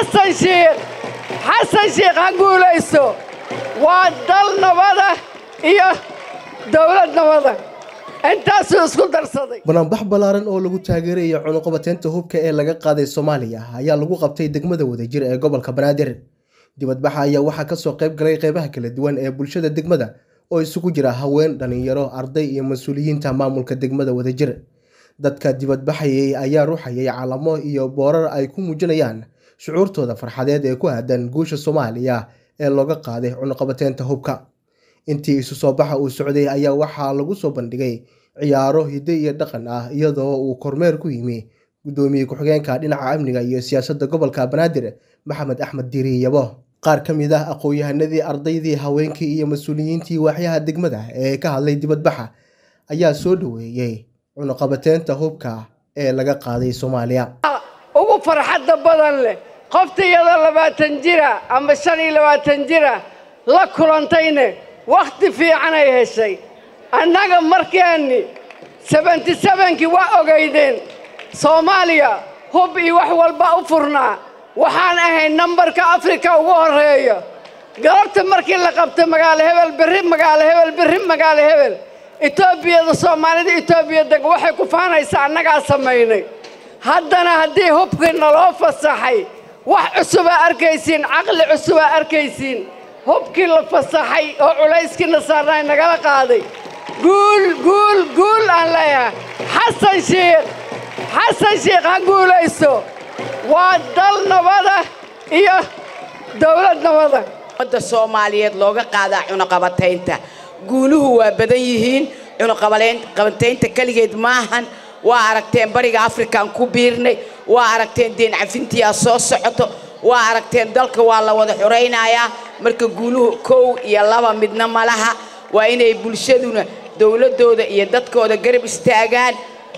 xasan shiikh xasan shiikh ha guulaysto waa dal nabada iyo dawlad nabada intaasuu isku darsaday bannaanbax ballaaran oo lagu taageerayo cunuqabateynta hubka ee laga qaaday soomaaliya ayaa lagu qabtay degmada wadajir ee gobolka banaadir dibadbaxa ayaa waxaa kasoo qayb galay qeybaha kala duwan ee bulshada degmada oo isugu jira haween dhalinyaro arday iyo mas-uuliyiinta maamulka degmada wadajir dadka dibadbaxayay ayaa ruuxayay calamo iyo boorar ay ku muujinayaan shucuurtooda farxadeed ee ku aadan guusha soomaaliya ee looga qaaday cunuqabateynta hubka intii isu soo baxa uu socday ayaa waxaa lagu soo bandhigay ciyaaro hidde iyo dhaqan ah iyadoo uu kormeer ku yimi guddoomiye ku-xigeenka dhinaca amniga iyo siyaasadda gobolka banaadir maxamed axmed diiri yabo qaar ka mid ah aqoon-yahanadii ardaydii haweenkii iyo mas-uuliyiintii waaxyaha degmada ee ka hadlay dibadbaxa ayaa soo dhoweeyey cunuqabateynta hubka ee laga qaaday soomaaliya ugu farxadda badan leh qofta iyadoo labaatan jira ama shan iyo labaatan jira la kulantayne wakhti fiicanay heshay annaga markeenni sebenty sebenkii waa ogaydeen soomaaliya hub iyo wax walba u furnaa waxaan ahayd nambarka afrika ugu horreeya galabta markii la qabtay magaalo hebel berri magaalo hebel berri magaalo hebel etoobiyada soomaalida etoobiya deg waxay ku faanaysaa annagaa samaynay haddana haddii hubkii naloo fasaxay wax cusubaa arkaysiin caqli cusubaa arkaysiin hubkii la fasaxay oo culayskiina saarnay nagala qaaday guul guul guul aan leeyahay xasan shiikh xasan shiikh ha guulaysto waa dal nabada iyo dawlad nabada ummadda soomaaliyeed looga qaadaa cunuqabataynta guuluhu waa badan yihiin cunuqabataynta keligeed maahan waa aragteen bariga afrikaan ku biirnay waa aragteen deen cafintiyaa soo socoto waa aragteen dalka waa la wada xoraynayaa marka guuluhu kow iyo laba midna malaha waa inay bulshaduna dowladdooda iyo dadkooda garab istaagaan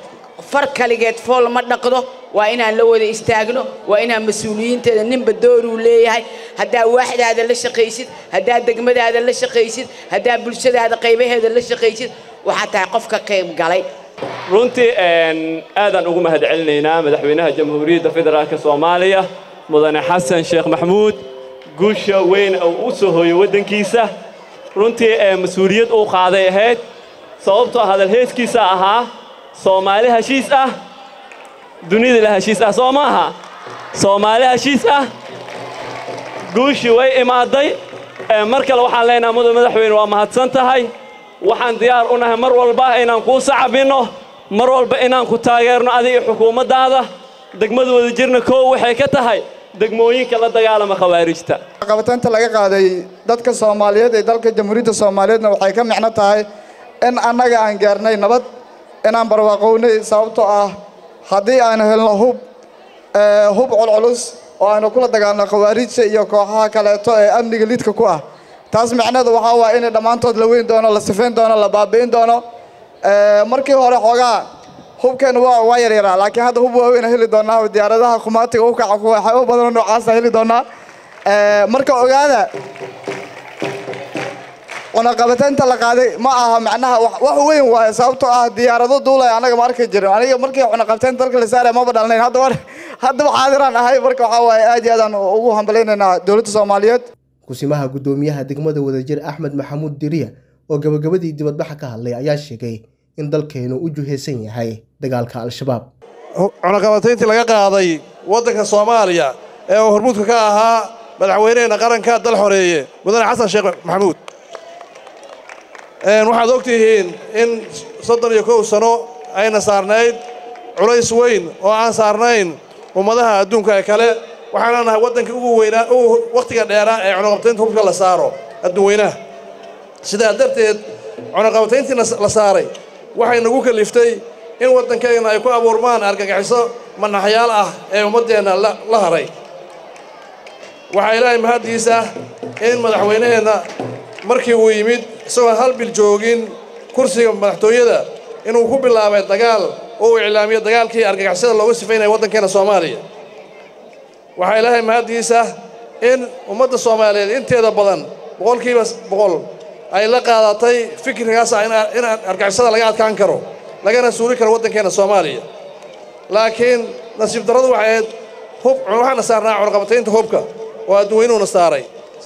far kaligeed fool ma dhaqdo waa inaan la wada istaagno waa inaan mas-uuliyiinteeda ninba dooruu leeyahay haddaa waaxdaada la shaqaysid haddaa degmadaada la shaqaysid haddaa bulshadaada qaybaheeda la shaqaysid waxaa tahay qof ka qayb galay runtii aadaan ugu mahad celinaynaa madaxweynaha jamhuuriyadda federaalk soomaaliya mudane xasan sheekh maxmuud guusha weyn uu u soo hooyo waddankiisa runtii mas-uuliyad uu qaaday ahayd sababtoo hadal heeskiisa ahaa soomaali heshiis ah dunida la heshiis ah soo maaha soomaali heshiis ah guushii way imaaday mar kale waxaan leenahay mudan madaxweyne waa mahadsan tahay waxaan diyaar u nahay mar walba inaan kuu sacabinno mar walba inaan ku taageerno adiga xukuumaddaada degmada wadajirna koow waxay ka tahay degmooyinka la dagaalama khawaarijta qabataynta laga qaaday dadka soomaaliyeed ee dalka jamhuuriyadda soomaaliyeedna waxay ka micno tahay in annaga aan gaarnay nabad inaan barwaaqownay sababtoo ah haddii aan helno hub hub culculus oo aynu kula dagaalno khawaarijta iyo kooxaha kaleeto ee amniga lidka ku ah taas micneheedu waxaa waaya inay dhammaantood la weyn doono la sifayn doono la baabi'in doono markii hore xoogaa hubkeennu waa yaryaraa laakiin hadda hub waaweyna heli doonaa diyaaradaha khumaatiga u kaca waxyaabo badanoo noocaasa heli doonaa marka ogaada cunaqabataynta la qaaday ma aha macnaha wax weyn waaye sababtoo ah diyaarado duulaya annaga ma arki jirin aniga markii cunaqabataynta dalka la saaraya maba dhalnayn hadda haddaba xaadiraan ahay marka waxaa waaye aad iyo aadaan ugu hambalaynaynaa dowladda soomaaliyeed kusimaha guddoomiyaha degmada wadajir axmed maxamuud diriya oo gabagabadii dibadbaxa ka hadlay ayaa sheegay in dalkeenu u juhaysan yahay dagaalka al-shabaab cunaqabatayntii laga qaaday waddanka soomaaliya ee uu hormuudka ka ahaa madaxweyneheenna qaranka dal xoreeye mudane xasan sheekh maxamuud waxaad og tihiin in soddon iyo kow sano ayna saarnayd culays weyn oo aan saarnayn ummadaha adduunka ee kale waxaana nahay waddankii ugu weynaa ugu wakhtiga dheeraa ee cunaqabataynta hubka la saaro adduun weynaha sidaa darteed cunaqabatayntii la saaray waxay nagu kaliftay in waddankeenna ay ku abuurmaan argagixiso manaxyaal ah ee ummaddeenna la haray waxaa ilaahay mahaddiisa in madaxweynaheenna markii uu yimid isagoon hal bil joogin kursiga madaxtooyada inuu ku bilaabay dagaal oo uu iclaamiyo dagaalkii argagixisada looga sifaynaya waddankeenna soomaaliya waxaa ilaahay mahaddiisa in ummadda soomaaliyeed inteeda badan boqolkiiba boqol ay la qaadatay fikrigaas ah in argagixisada laga adkaan karo lagana suuli karo waddankeenna soomaaliya laakiin nasiib darradu waxay ahayd hub waxaana saarnaa cunaqabataynta hubka oo adduweynuhuna saaray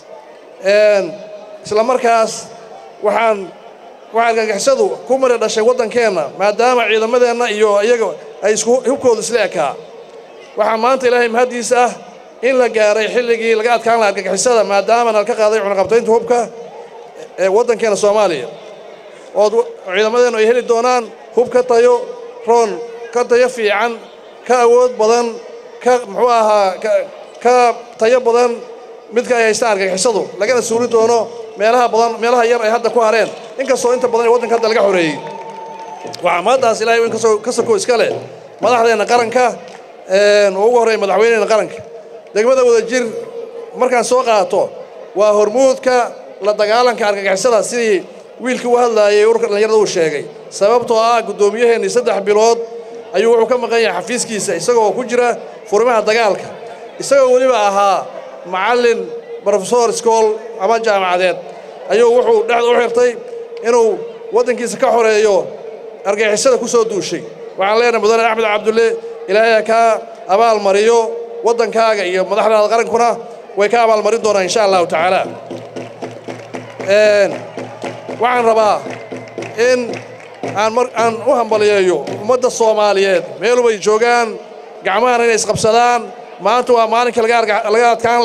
isla markaas waxaan waxaa argagixisadu ku mari dhashay waddankeenna maadaama ciidamadeenna iyo iyaga ay isku hubkooda isla ekaa waxaa maanta ilaahay mahaddiisa ah in la gaaray xilligii laga adkaan laha argagixisada maadaama nal ka qaaday cunaqabataynta hubka ee waddankeena soomaaliya ood ciidamadeennu ay heli doonaan hub ka tayo roon ka tayo fiican ka awood badan ka muxuu ahaa ka tayo badan midka ay haystaan argagixisadu lagana suuli doono meelaha badan meelaha yar ay hadda ku hareen inkastoo inta badan ee waddanka hadda laga xoreeyey waxaa maaddaas ilahay weyn kasoo ka soko iska leh madaxdeenna qaranka oo ugu horreeya madaxweyneheenna qaranka degmada wadajir markaan soo qaato waa hormuudka la dagaalanka argagixisada sidii wiilkii u hadlaayay ururka dhallinyarada uu sheegay sababtoo ah guddoomiyaheennii saddex bilood ayuu wuxuu ka maqan yahay xafiiskiisa isagoo ku jira furimaha dagaalka isagoo weliba ahaa macallin brofesor iskool ama jaamacadeed ayuu wuxuu dhexda u xirtay inuu waddankiisa ka xoreeyo argagixisada ku soo duushay waxaan leenahay mudane axmed cabdulle ilaahay kaa abaal mariyo waddankaaga iyo madaxdaada qarankuna way ka abaalmarin doonaan insha allahu tacaala waxaan rabaa in aan mar aan u hambaliyeeyo ummadda soomaaliyeed meelubay joogaan gacmahana inay isqabsadaan maanta waa maalinka laga adkaan